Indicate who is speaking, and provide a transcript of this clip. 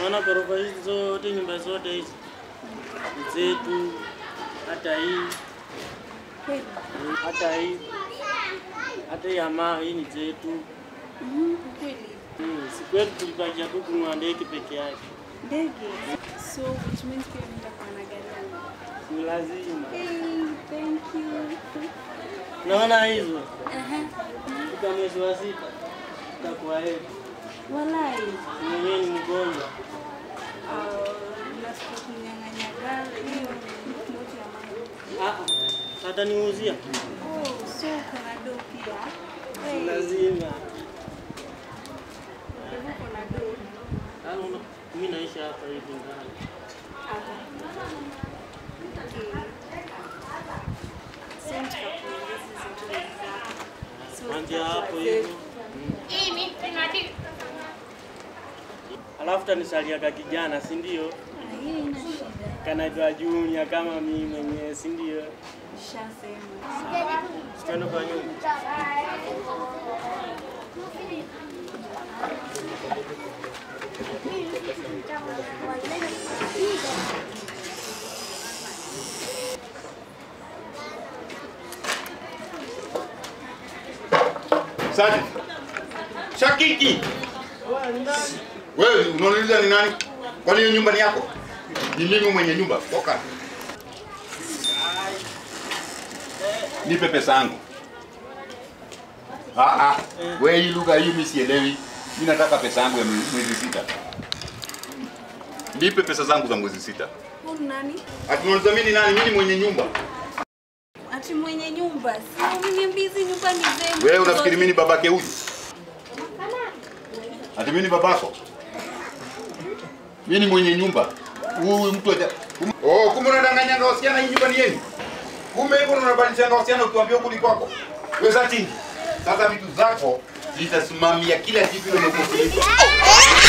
Speaker 1: Naona ghorofa hizi zote, nyumba zote hizi ni zetu, hata hii
Speaker 2: Kweli?
Speaker 1: hata hii hata hii ama hii ni zetu.
Speaker 2: Mhm, Kweli.
Speaker 1: Hmm, si kwetu tulibakia tu kununua ndege peke yake,
Speaker 2: Ndege. So which means pia mimi nitakuwa na gari yangu.
Speaker 1: ni lazima.
Speaker 2: Hey, thank you.
Speaker 1: Naona hizo
Speaker 2: Aha.
Speaker 1: fika mwezi wa sita itakuwa yetu.
Speaker 2: Walai.
Speaker 1: Mwenyewe ni mgonjwa.
Speaker 2: Uh, nasikia kunyang'anya gari hiyo noti ya mama.
Speaker 1: Ah, ah, ataniuzia
Speaker 2: Oh, so kuna do pia.
Speaker 1: Ni
Speaker 2: Hey,
Speaker 1: lazima.
Speaker 2: uko na do.
Speaker 1: Ah, una- Mimi naishi hapa hivi ndani.
Speaker 2: Aha. Okay. So nitakuongeza hizo do zako. So
Speaker 1: Anzia hapo
Speaker 2: tutakuwa
Speaker 1: hivyo.
Speaker 2: safe.
Speaker 1: Alafu tanisaliaga kijana, si ndio?
Speaker 2: Ah, hiyo ina shida.
Speaker 1: Kanaitwa Junior kama mimi mwenyewe, si ndio?
Speaker 2: Nishasema.
Speaker 1: Sitaenda kwa nyumba.
Speaker 3: Sadi. Shakiki. Wewe unauliza ni nani? Kwani hiyo nyumba ni yako? Ni mimi mwenye nyumba. Toka. Nipe pesa yangu. Ah ah. Wewe hii lugha hii mimi sielewi. Mimi nataka pesa yangu ya mwezi sita. Nipe pesa zangu za mwezi sita.
Speaker 2: Huyu nani?
Speaker 3: Ati unauliza mimi ni nani? Mimi ni mwenye nyumba.
Speaker 2: Ati mwenye nyumba. Si umeniambia hizi nyumba ni zenu.
Speaker 3: Wewe unafikiri mimi ni babake huyu? Ati mimi ni babako? Mimi ni mwenye nyumba. Huyu mtu aja. Oh, kumbe unadanganyanga wasichana hii nyumba ni yenu. Kumbe hivyo unabadilishanga wasichana ukiwaambia huku ni kwako. Wewe sasa Sasa vitu zako zitasimamia kila kitu ile unachokulipa.